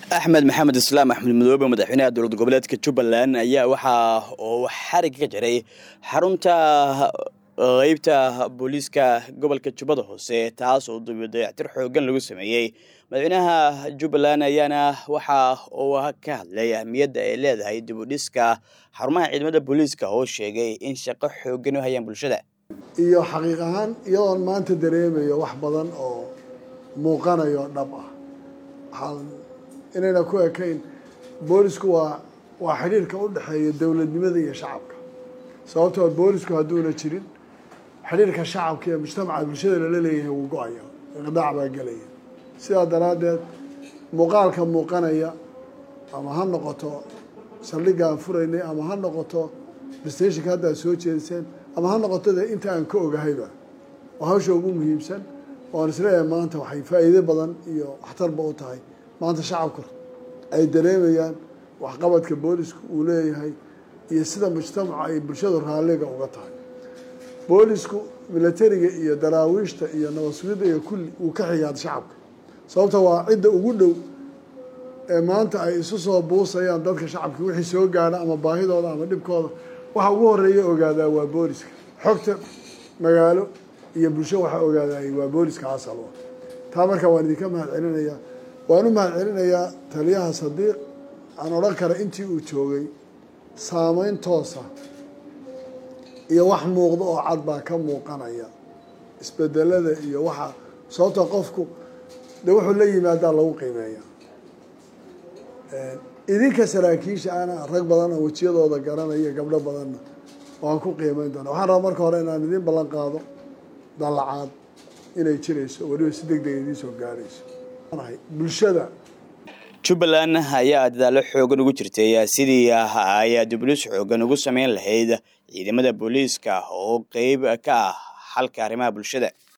axmed maxamed islaam axmed madoobe madaxweynaha dowlad goboleedka jubbaland ayaa waxaa uu xarig ka jiray xarunta qeybta booliiska gobolka jubbada hoose taas oo dayactir xoogan lagu sameeyey madaxweynaha jubbaland ayaana waxa uu ka hadlay ahmiyadda ay leedahay dib u dhiska xarumaha ciidamada booliiska oo sheegay in shaqo xoogan u hayaan bulshada iyo xaqiiq ahaan iyadoon maanta dareemayo wax badan oo muuqanayo dhab ah waxaan inayna ku ekayn boolisku waa waa xidhiirka u dhexeeya dowladnimada iyo shacabka sababtoo boolisku hadduuna jirin xidhiirka shacabka iyo mujtamaca bulshada lala leeyahay wuu go-aya iqdaac baa gelaya sidaa daraaddeed muuqaalka muuqanaya ama ha noqoto saldhiggaan furaynay ama ha noqoto stationka hadda ad soo jeediseen ama ha noqoto de inta aan ka ogahayba oo hawsha ugu muhiimsan oan isleeyahay maanta waxay faa'iido badan iyo waxtarba u tahay maanta shacabku ay dareemayaan waxqabadka boolisku uu leeyahay iyo sida mujtamaca ay bulshadu raalliga uga tahay boolisku milatariga iyo daraawiishta iyo nabad-sugidda iyo kulli uu ka xigaad shacabka sababta waa cidda ugu dhow ee maanta ay isu soo buusayaan dadka shacabka wixii soo gaadha ama baahidooda ama dhibkooda waxa ugu horeeya ogaadaa waa booliska xogta magaalo iyo bulsho waxaa ogaadaayay waa booliska asal taa marka waan idinka mahad celinayaa waan u mahad celinayaa taliyaha sadiiq aan odhan kara intii uu joogay saameyn toosa iyo wax muuqda oo cad baa ka muuqanaya isbedelada iyo waxa sababtoo qofku de wuxuu la yimaadaa lagu qiimeeya idinka saraakiisha ana rag badan oo wejiyadooda garanaya gabdho badanna waan ku qiimeyn doona waxaan rabaa marka hore inaan idin ballan qaado dallacaad inay jirayso weliba si deg deg idiin soo gaarayso bulshada jubbaland ayaa dadaalo xoogan ugu jirtay sidii ay diblis xoogan ugu sameyn lahayd ciidamada booliiska oo qeyb ka ah xalka arrimaha bulshada